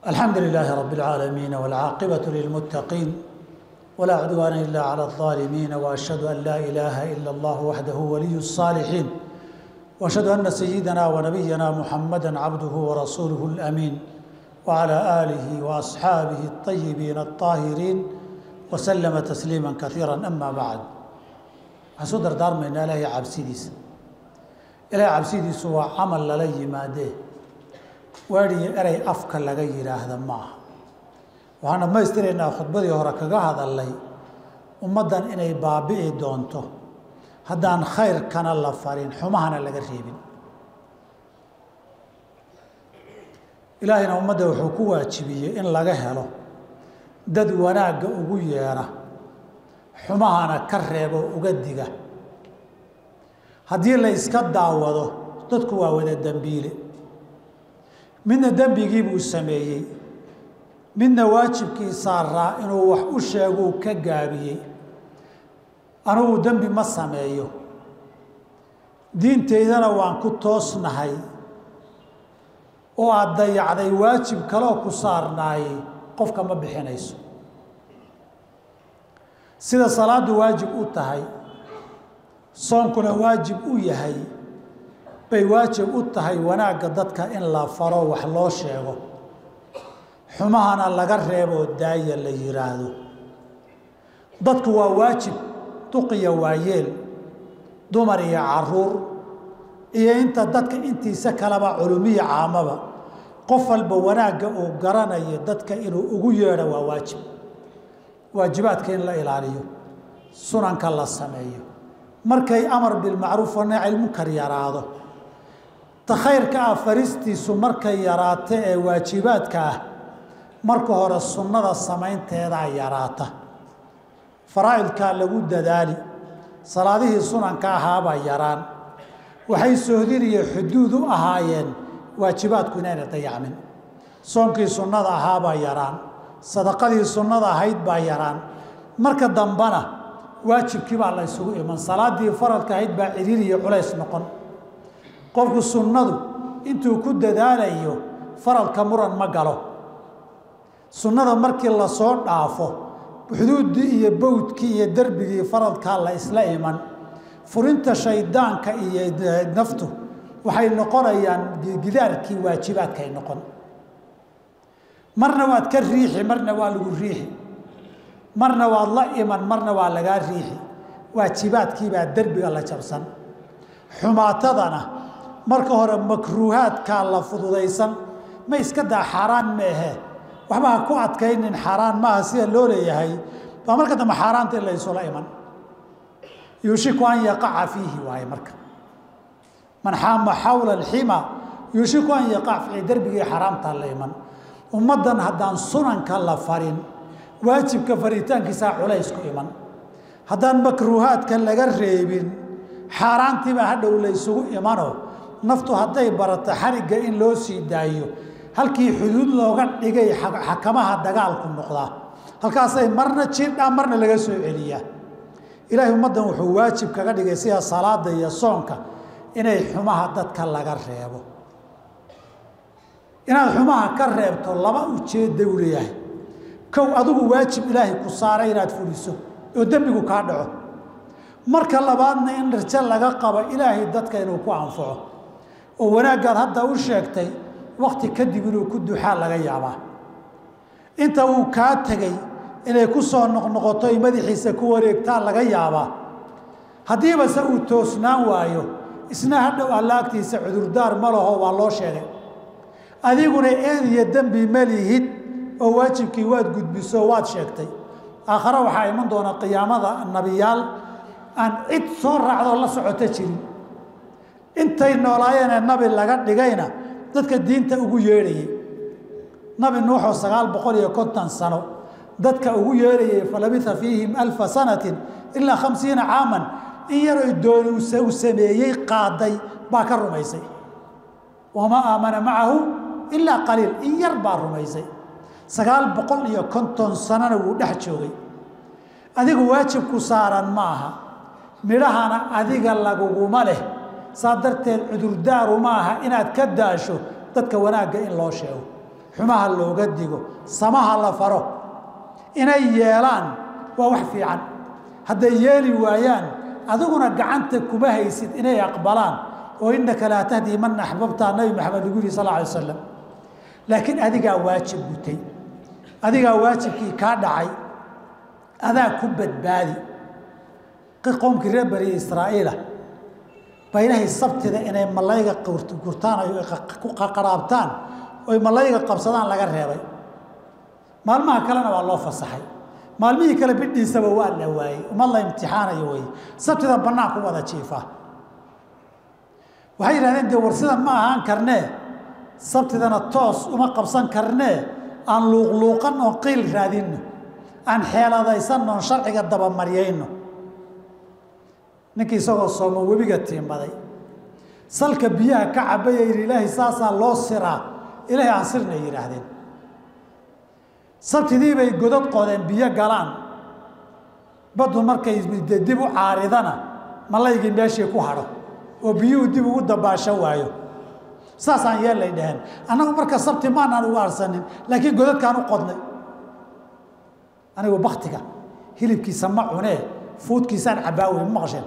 الحمد لله رب العالمين والعاقبة للمتقين ولا عدوان إلا على الظالمين وأشهد أن لا إله إلا الله وحده ولي الصالحين وأشهد أن سيدنا ونبينا محمدا عبده ورسوله الأمين وعلى آله وأصحابه الطيبين الطاهرين وسلم تسليما كثيرا أما بعد حسو دردار من إلهي عبسيديس إلهي عبسيديس هو عمل للي ماده waadhiyo erey afka laga yidhaahda ma aha waxaan dhammaystiraynaa khudbadii hore kaga hadalnay ummaddan inay baabi'i doonto haddaan khayrkana la farin xumahana laga reebin ilaahayna ummadda wuxuu ku waajibiyey in laga helo dad wanaagga ugu yeedha xumahana ka reebo uga diga haddii la iska daawado dadku waa wada dembiile midna dembigii buu sameeyey midna waajibkii saaraa inuu wax u sheeguu ka gaabiyey anugu dembi ma sameeyo diintaydana waan ku toosnahay oo aada dayacday waajib kaloo ku saarnaayey qofka ma bixinayso sida salaaddu waajib u tahay soonkuna waajib u yahay bay waajib u tahay wanaagga dadka in la faro wax loo sheego xumahana laga reeboo daaya la yidhaahdo dadku waa waajib duqiya waayeel dumar iyo caruur iyo inta dadka intiisa kaleba culumiya caamaba qof walba wanaagga uu garanayo dadka inuu ugu yeedho waa waajib waajibaadka in la ilaaliyo sunanka la sameeyo markay amar bilmacruuf wanacilmunkar yaraado ta khayrka ah faristiisu markay yaraato ee waajibaadka ah marka hore sunnada samaynteedaa yaraata faraa'idkaa lagu dadaali salaadihii sunanka ahaabaa yaraan waxay sohdin iyo xuduud u ahaayeen waajibaadku inayna dayacmin soonkii sunnada ahaabaa yaraan sadaqadii sunnada ahayd baa yaraan marka dambena waajibkii baa la ysugu iman salaaddii faradka ahayd baa ciriir iyo culays noqon qofku sunnadu intuu ku dadaalayo faradka muran ma galo sunnada markii lasoo dhaafo xuduuddii iyo bowdkii iyo derbigii faradkaa la isla iman furinta shaydaanka iyo naftu waxay noqonayaan gidaarkii waajibaadkay noqon marna waad ka riixi marna waa lagu riixi marna waad la iman marna waa lagaa riixi waajibaadkiibaa derbiga la jabsan xumaatadana marka hore makruuhaadkaa la fududaysan ma iska daa xaaraan meehe waxba ha ku adkaynin xaaraan maaha sida loo leeyahay baa marka dambe xaaraanta in la isula iman yuushiku an yaqaca fiihi waaye marka man xaama xawla alxima yuushiku an yaqac fiihi derbigii xaaraamtaa la iman ummaddan haddaan sunanka la farin waajibka faritaankiisaa culays ku iman haddaan makruuhaadka laga reebin xaaraantiibaa hadhow la ysugu imano naftu hadday barato xarigga in loo sii daayo halkii xuduud looga dhigay xakamaha dagaalku noqdaa halkaasay marna jirdhaa marna laga soo celiyaa ilaahay ummaddan wuxuu waajib kaga dhigay sida salaada iyo soonka inay xumaha dadka laga reebo inaad xumaha ka reebto laba ujeedda u leeyahay kow adigu waajib ilaahay ku saaray inaad fuliso oo dembigu kaa dhaco marka labaadna in rajo laga qabo ilaahay dadka inuu ku anfaco oo wanaaggaad hadda u sheegtay wakti kadib inuu ku duxaa laga yaabaa inta uu kaa tegey inay ku soo noqnoqoto ay madaxiisa ku wareegtaa laga yaabaa haddiibase uu toosnaan waayo isna hadhow alla agtiisa cudurdaar ma laho waa loo sheegay adiguna eed iyo dembi ma lihid oo waajibkii waad gudbiso waad sheegtay aakhare waxaa iman doona qiyaamada nabiyaal aan cid soo raacdoo la socoto jirin intay noolaayeenee nabi laga dhigayna dadka diinta ugu yeedhayay nabi nuuxoo sagaal boqol iyo konton sano dadka ugu yeedhayay falabitha fiihim alfa sanatin ilaa khamsiina caaman in yaroy dooni uu sameeyey qaaday baa ka rumaysay wamaa aamana macahu ilaa qaliil in yar baa rumaysay sagaal boqol iyo konton sanona wuu dhex joogay adigu waajibku saaran ma aha midhahana adiga laguguma leh saa darteed cudurdaaru ma aha inaad ka daasho dadka wanaagga in loo sheego xumaha looga digo samaha la faro inay yeelaan waa wax fiican hadday yeeli waayaan adiguna gacanta kuma haysid inay aqbalaan oo innaka laa tahdii man axbabtaa nabi maxamed lagu yihi sal alay slam laakiin adigaa waajib gutay adigaa waajibkii kaa dhacay adaa ku badbaadi qowmkii reer bani israa'iila baa ilaahay sabtida inay malayga gurtaan ay ku qaraabtaan oy malayga qabsadaan laga reebay maalmaha kalena waa loo fasaxay maalmihii kale bidhiisaba waa la waayey umad la imtixaanayo wey sabtida bannaan ku wada jiifaa waxay yidhahdeen dee war sidan ma ahaan karnee sabtidana toos uma qabsan karnee aan luuqluuqan oon qiil raadinno aan xeeladaysanno oon sharciga dabamaryayno ninkii isagoo soomo webiga tiimbaday salka biyaha ka cabaya yidhi ilaahay saasaa loo siraa ilaahay aan sirnay yidhaahdeen sabtidii bay godad qodeen biyo galaan baddu markay dib u caaridana malaygii meeshii ku hadho oo biyuhu dib ugu dabaasho waayo saasaan yeellay dhaheen annagu marka sabti maanaan ugu arsanin laakiin godadkaan u qodnay anigu baktiga hilibkiisa ma cunee fuudkiisaan cabaawey ma maqasheen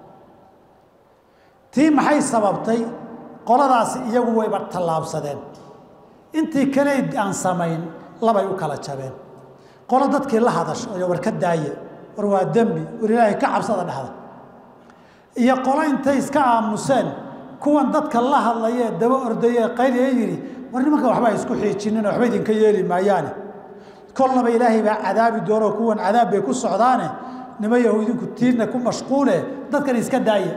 tii maxay sababtay qoladaasi iyagu wayba tallaabsadeen intii kale aan samayn labay u kala jabeen qolo dadkii la hadasho oo war ka daaye war waa dembi war ilaahay ka cabsada dhahda iyo qolo intay iska aamuseen kuwan dadka la hadlayee daba ordayee qayliee yidhi war nimanka waxba isku xiijinin waxba idinka yeeli maayaane kolnaba ilaahay baa cadaabi doonoo kuwan cadaab bay ku socdaane nima yahu idinku tiirna ku mashquule dadkan iska daaya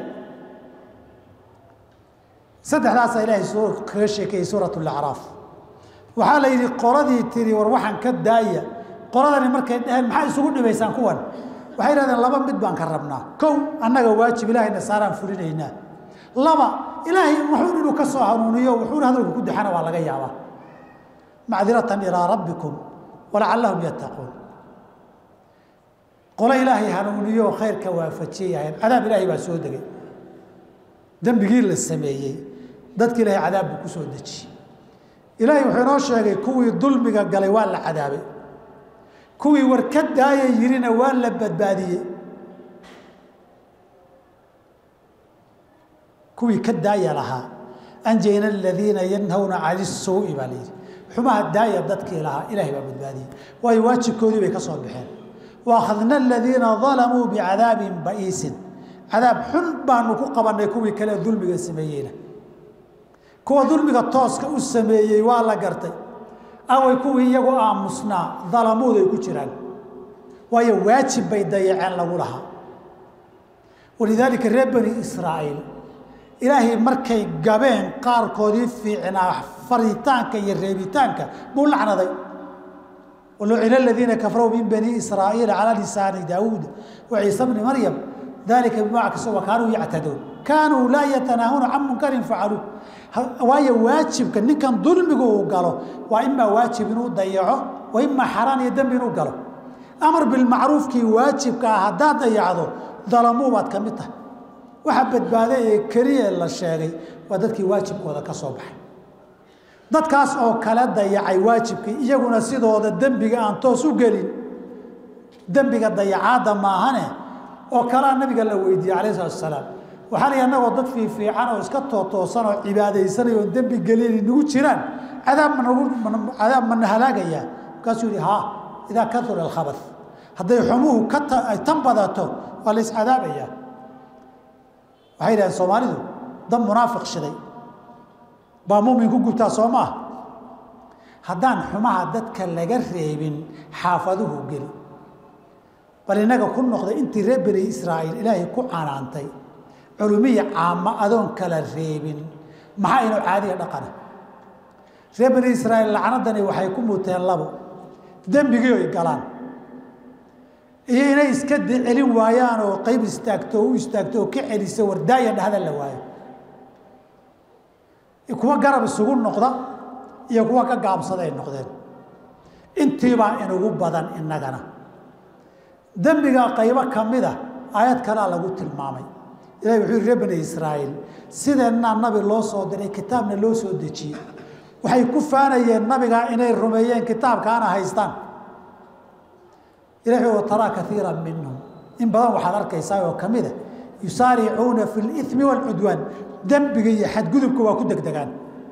saddexdaasaa ilaahay kaga sheekeeyey suurat lacraaf waxaa la yidhi qoladii tiri war waxaan ka daaya qoladani markay dhaheen maxaa isugu dhibaysaan kuwan waxay yidhahdeen laba mid baan ka rabnaa kow annaga waajib ilaahayna saaraan fulinaynaa laba ilaahay wuxuun inuu ka soo hanuuniyo wuxuuna hadalku ku daxana waa laga yaabaa macdiratan ilaa rabbikum walacallahum yattaquun qolo ilaahay hanuuniyo khayrka waafajiyayaheen cadaab ilaahay baa soo degay dembigii la sameeyey dadki ilaahay cadaab buu ku soo dejiyey ilaahay wuxuu inoo sheegay kuwii dulmiga galay waa la cadaabay kuwii war ka daaya yirina waa la badbaadiyey kuwii ka daaya lahaa anjayna aladiina yanhawna cani suu'i baa layidhi xumaha daaya dadkii lahaa ilaahay baa badbaadiyey waayo waajibkoodii bay ka soo baxeen waakhadna aladiina dalamuu bicadaabin ba'iisin cadaab xun baanu ku qabannay kuwii kale dulmiga sameeyeyna kuwa dulmiga tooska u sameeyey waa la gartay away kuwii iyagu aamusnaa dalamuud ay ku jiraan waayo waajib bay dayaceen lagu lahaa walidaalika reer bani israa'iil ilaahay markay gabeen qaarkoodii fiicnaa faritaanka iyo reebitaanka buu lacnaday walucina aladiina kafaruu min bani israa'iila calaa lisaani daawuud wa ciise bni maryam dalika bima kasoo kaanuu yactaduun kaanuu laa yatanaahuuna can munkarin facaluu waayo waajibka ninkan dulmigu uu galo waa imaa waajib inuu dayaco wa imaa xaraan iyo dembi inuu galo amar bilmacruufkii waajibka ah haddaad dayacdo dalamuu baad ka mid tahay waxa badbaaday ee keliya la sheegay waa dadkii waajibkooda ka soo baxay dadkaas oo kale dayacay waajibkii iyaguna sidooda dembiga aan toos u gelin dembiga dayacaadda maahane oo kalea nabiga la weydiiyey calayh salatu asalaam waxaa la annagoo dad fiifiican oo iska tootoosan oo cibaadaysanay oo dembi gelin nagu jiraan cadaab managu cadaab mana halaagayaa markaasuu yihi haa idaa kaura alkhabath hadday xumuhu ka ay tan badato waa la iscadaabayaa waxay yidhahdeen soomaalidu dad munaafiq shiday baa muumin ku gubtaa soo maah haddaan xumaha dadka laga reebin xaafaduhu geli bal innaga ku noqday intii reer bani israa'iil ilaahay ku canaantay culumiya caamo adoon kala reebin maxaa inuu caadiga dhaqana reer bani israa'iil lacnadani waxay ku muteen labo dembigii oy galaan iyo inay iska celin waayaan oo qayb istaagto oo u istaagto oo ka celisa wardaaya dhahda la waayo kuwa garab isugu noqda iyo kuwa ka gaabsaday noqdeen intiibaa inugu badan innagana dembiga qaybo ka mida aayad kalea lagu tilmaamay ilahi wuxuu yihi reer bani israa'iil sideennaa nabi loo soo diray kitaabna loo soo dejiyey waxay ku faanayeen nabigaa inay rumeeyeen kitaabkaana haystaan ilahi wa taraa kaiira minhum in badan waxaad arkaysaa oo ka mida yusaaricuuna fi limi waalcudwaan dembiga iyo xadgudubka waa ku degdegaan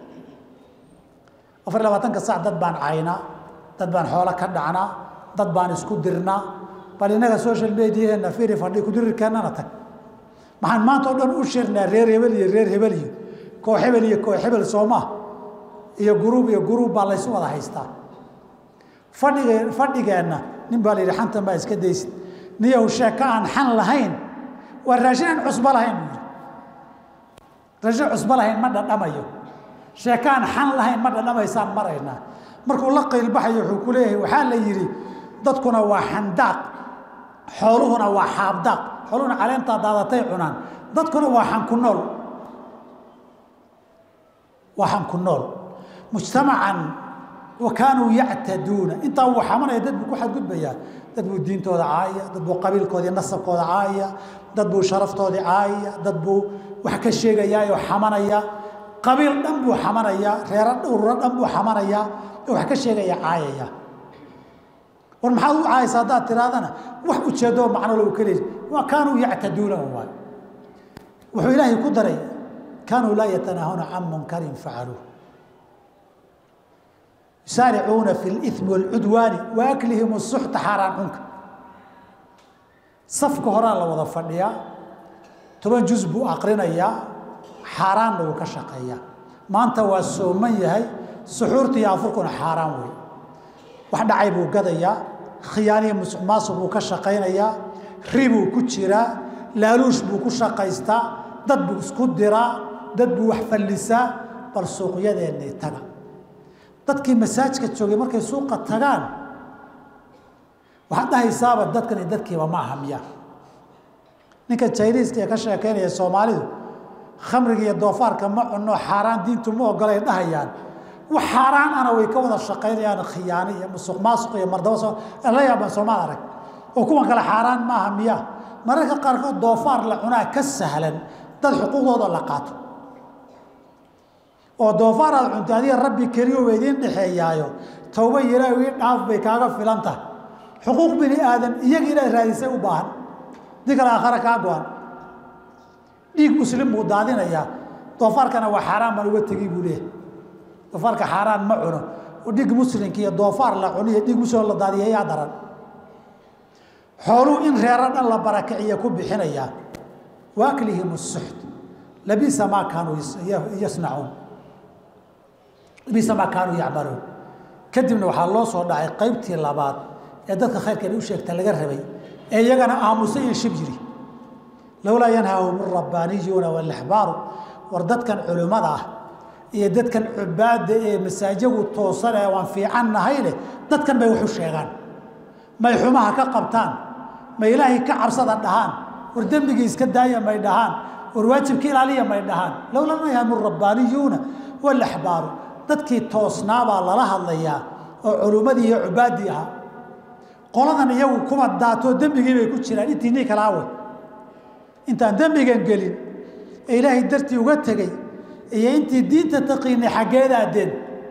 afar iy labaatanka sac dad baan caynaa dad baan xoolo ka dhacnaa dad baan isku dirnaa bal innaga social mediaheena firi fadhi kudirirkeennana tag maxaan maanta o dhan u shirnaa reer hebel iyo reer hebel iyo koox hebel iyo koox hebel soomaa iyo guruub iyo guruub baa laysu wada haystaa fadhige fadhigeenna nin baa la yidhi xantan baa iska daysid niyow sheeko aan xan lahayn waa raashin aan cusbo lahayn buu yidhi raashin cusbo lahayn ma dhadhamayo sheeko aan xan lahayn ma dhadhamaysaan maraynaa markuu la qaylbaxayo wuxuu ku leeyahay waxaa la yidhi dadkuna waa xandaaq xooluhuna waa xaabdaaq xooluhuna caleentaa daadatay cunaan dadkuna waa xanku nool waa xanku nool mujtamacan wa kaanuu yactaduuna intaa wuu xamanaya dad buu ku xadgudbayaa dad buu diintooda caayaya dad buu qabiilkoodii nasabkooda caayaya dad buu sharaftoodii caayaya dad buu wax ka sheegayaa oo xamanaya qabiil dhan buu xamanaya reero dhowruro dhan buu xamanaya oo wax ka sheegaya caayaya war maxaad u caayaysa haddaad tirahdana wax ujeeddoo macno low ka leeyi waa kaanuu yactaduuna waay wuxuu ilaahay ku daray kaanuu laa yatanaahuna can munkarin facaluuh yusaaricuuna fi limi waalcudwaani wa aklihim suxta xaaraan cunka safka horaa la wada fadhiyaa toban juz buu aqrinayaa xaaraanna wuu ka shaqeeyaa maanta waa sooman yahay suxuurta iyo afurkuna xaaraan wey wax dhacay buu gadayaa khiyaaniya musuq maasuq buu ka shaqaynayaa ribuu ku jiraa laaluush buu ku shaqaystaa dad buu isku diraa dad buu wax fallisaa bal suuqyadeennay taga dadkii masaajka joogay markay suuqa tagaan waxaad dhahaysaaba dadkani dadkiiba ma aha miya ninka jayniiska ee ka sheekaynaya soomaalidu khamriga iyo doofaarka ma cunno xaaraan diintu ma ogolay dhahayaan wax xaaraan ana way ka wada shaqaynayaan khiyaano iyo musuq maasuq iyo mardaba soo la yaaban soomaal arag oo kuwan kale xaaraan maaha miya mararka qaarkood doofaar la cunaa ka sahlan dad xuquuqdooda la qaato oo doofaar aad cunta adiga rabbi keliyo wa idiin dhexeeyaayo towba ilaahu ii dhaaf bay kaaga filan tahay xuquuq bini aadan iyaga inaad raadisay u baahan dii kale aakhare kaa go-an dhiig muslim buu daadinayaa doofaarkana waa xaaraan baan uga tegi buu leeyahay doofaarka xaaraan ma cuno oo dhiig muslimka iyo doofaar la cuniyo dhiig muslim la daadiya yaa daran xooluu in reero dhan la barakiciya ku bixinayaa wa aklihim suxt labisa maa kaanuu yasnacuun labisa maa kaanuu yacmaluun kadibna waxaa loo soo dhacay qaybtii labaad ee dadka khayrkan u sheegta laga rabay ee iyagana aamusay iyo shib yiri lowlaa yanhaahum rabbaaniyuuna walaxbaaru war dadkan culimmada ah iyo dadkan cubaadda ee masaajagu toosan ee waan fiican nahay leh dadkan bay waxu sheegaan may xumaha ka qabtaan ma ilaahay ka cabsada dhahaan war dembigii iska daaya may dhahaan war waajibka ilaaliya may dhahaan lowlaa yanhaahum rabbaaniyuuna walaxbaaru dadkii toosnaabaa lala hadlayaa oo culummadii iyo cubaaddii ahaa qoladan iyagu kuma daatoo dembigii bay ku jiraan intii nii kala awe intaan dembigan gelin ee ilaahay dartii uga tegey iyo intii diinta taqiinay xaggeeda addeen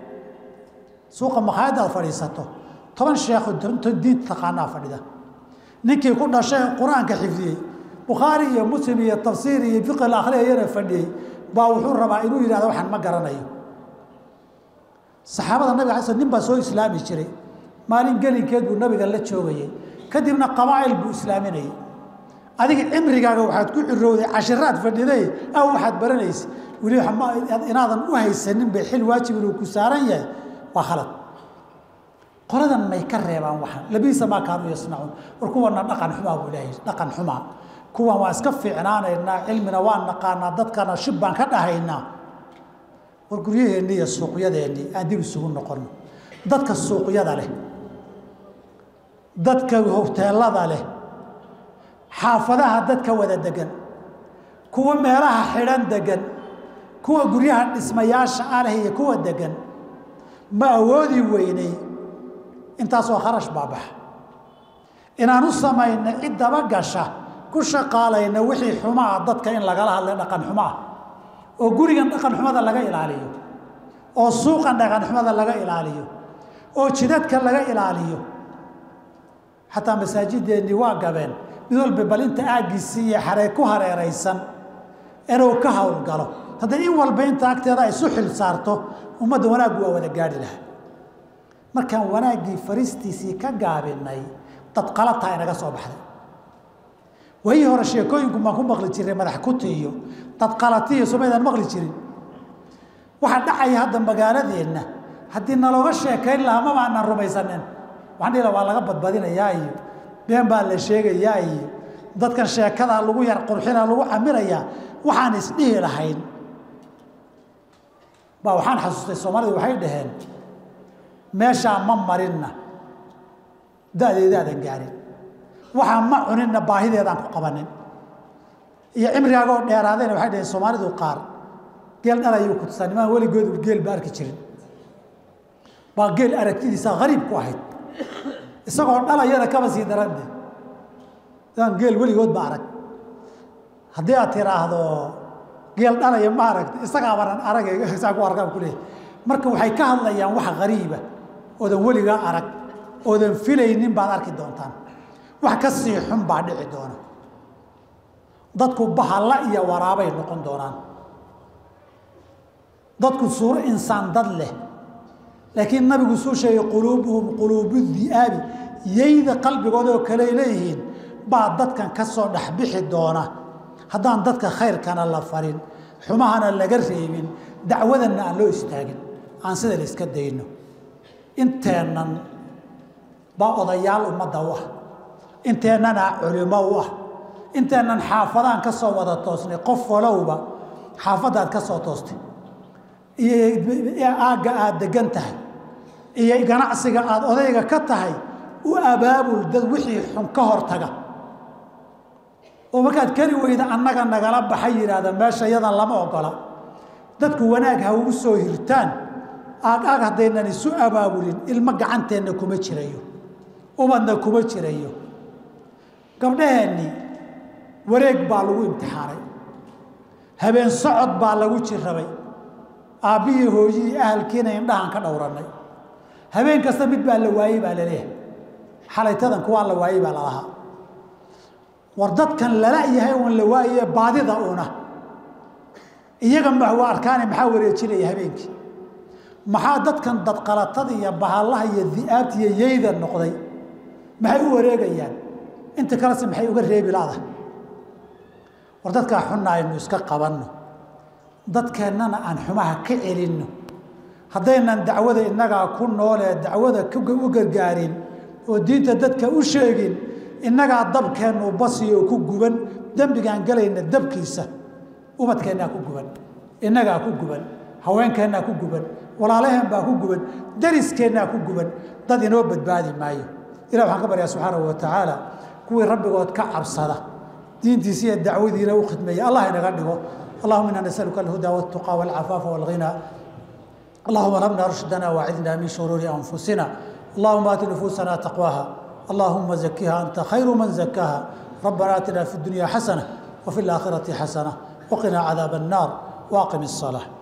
suuqa makhaayadda aad fadhiisato toban sheekho diinta taqaanaa fadhida ninkii ku dhashay qur-aanka xifdiyey bukhaari iyo muslim iyo tafsiir iyo fiqi la akhriyayana fadhiyey baa wuxuu rabaa inuu yidhahdo waxaan ma garanayo saxaabada nabiga ala sl nin baa soo islaami jiray maalin gelinkeed buu nabiga la joogayey kadibna qabaa'il buu islaaminayay adiga cimrigaaga waxaad ku cirowday cashiraad fadhiday aw waxaad baranaysa weli inaadan u haysanin bay xil waajib inuu ku saaran yahay waa khalad qoladan may ka reebaan waxaan labiisa maa kaanuu yasnacuun war kuwana dhaqan xumaa buu ilaahay dhaqan xumaa kuwan waa iska fiicnaanaynaa cilmina waan naqaanaa dadkana shib baan ka dhahaynaa war guryaheennii iyo suuqyadeennii aan dib isugu noqono dadka suuqyada leh dadka hoteelada leh xaafadaha dadka wada degan kuwa meelaha xidhan degan kuwa guryaha dhismayaasha aleh iyo kuwa degan ma awoodi weynay intaasoo kharash baabaxa inaan u samayna cid daba gasha ku shaqaalayna wixii xumaa dadka in lagala hadlay dhaqan xumaa oo gurigan dhaqan xumada laga ilaaliyo oo suuqa dhaqanxumada laga ilaaliyo oo jidadka laga ilaaliyo xataa masaajideennii waa gabeen mid walba bal inta aaggiisii iyo xaree ku hareeraysan inuu ka howlgalo hadday in walba inta agteeda ay isu xil saarto ummadda wanaaggu waa wada gaadhi lahaa markaan wanaaggii faristiisii ka gaabinay dad qalataa inaga soo baxday wayii hore sheekooyinku maan ku maqli jiray madax kuti iyo dad qalatiiyo somaydaan maqli jirin waxaa dhacaya hadda magaaladeenna haddii nalooga sheekayn lahaa maba aanaan rumaysanin waxaan dhihi laha waa laga badbadinayaa iyo been baa la sheegayaa iyo dadkan sheekadaa lagu yar qurxina lagu caminayaa waxaan isdhihi lahayn baa waxaan xasuustay soomaalidu waxay dhaheen meeshaa ma marinna da-deedaadan gaarin waxaa ma cuninna baahideedaan ku qabanin iyo cimrigaagoo dheeraadayna waxay dhaheen soomaalidu qaar geel dhalayuu ku tusaa nimaan weligoodu geel ba arki jirin baa geel aragtidiisa hariib ku ahayd isagoo dhalayana kaba sii darande aan geel weligood ba arag haddii aad tiraahdo geel dhalaya ma aragta isagaa baran arag saa ku argaan kuleeyahy marka waxay ka hadlayaan wax hariiba oodan weligaa arag oodan filaynin baad arki doontaan wax ka sii xun baa dhici doona dadku bahalla iyo waraabay noqon doonaan dadku suuro insaan dad leh laakiin nabigu suu sheegay quluubuhum quluubu di'aabi yayda qalbigooda oo kale leeyihiin baa dadkan ka soo dhexbixi doona haddaan dadka khayrkana la farin xumahana laga reebin dacwadanna aan loo istaagin aan sida la iska dayno inteennan baa odayaal ummadda u ah inteennana culimo u ah inteennan xaafadaan ka soo wada toosnay qof walowba xaafaddaad ka soo toostay iyo aagga aada degan tahay iyo ganacsiga aada odayga ka tahay u abaabul dad wixii xun ka hortaga oo markaad keli weyda annaga nagala baxay yidhaahda meesha yadan lama ogola dadku wanaag ha ugu soo hirtaan aag aag haddaynan isu abaabulin ilmo gacanteenna kuma jirayo ubadna kuma jirayo gabdhaheenni wareeg baa lagu imtixaanay habeen socod baa lagu jirrabay aabbihii hooyihii ahalkiina indhahaan ka dhowrannay habeen kasta mid baa la waayey baa laleeyahay xalaytadan kuwaa la waayey baa lalahaa war dadkan lala yahay uun la waaye baadida una iyaga ma waa arkaane maxaa wareejinaya habeenkii maxaa dadkan dadqalatada iyo bahallaha iyo di'aabta iyo yeyda noqday maxay u wareegayaan inta kalese maxay uga reebi laada war dadkaa xunna aynu iska qabanno dadkeennana aan xumaha ka celinno haddaynan dacwada innagaa ku noolee dacwada u gargaarin oo diinta dadka u sheegin innagaa dabkeennu basiyo ku guban dembigaan gelayna dabkiisa ubadkeennaa ku guban innagaa ku guban haweenkeennaa ku guban walaalaheen baa ku guban dariskeenaa ku guban dad inoo badbaadi maayo ilah waxaan ka baryaa subxaanahu wa tacaala kuwii rabbigood ka cabsada diintiisa iyo dacwadiina u khidmeeya allah inaga dhigo allahuma inaa nasaluka alhuda waltuqa walcafaafa walghina allahuma labna rushdana wacidna min shuruuri anfusina allahuma aati nufuusana taqwaha allahuma zakiha anta khayru man zakaha rabbana aatina fi dunya xasana وفي الآخرة حسنة وقنا عذاب النار واقم الصلاة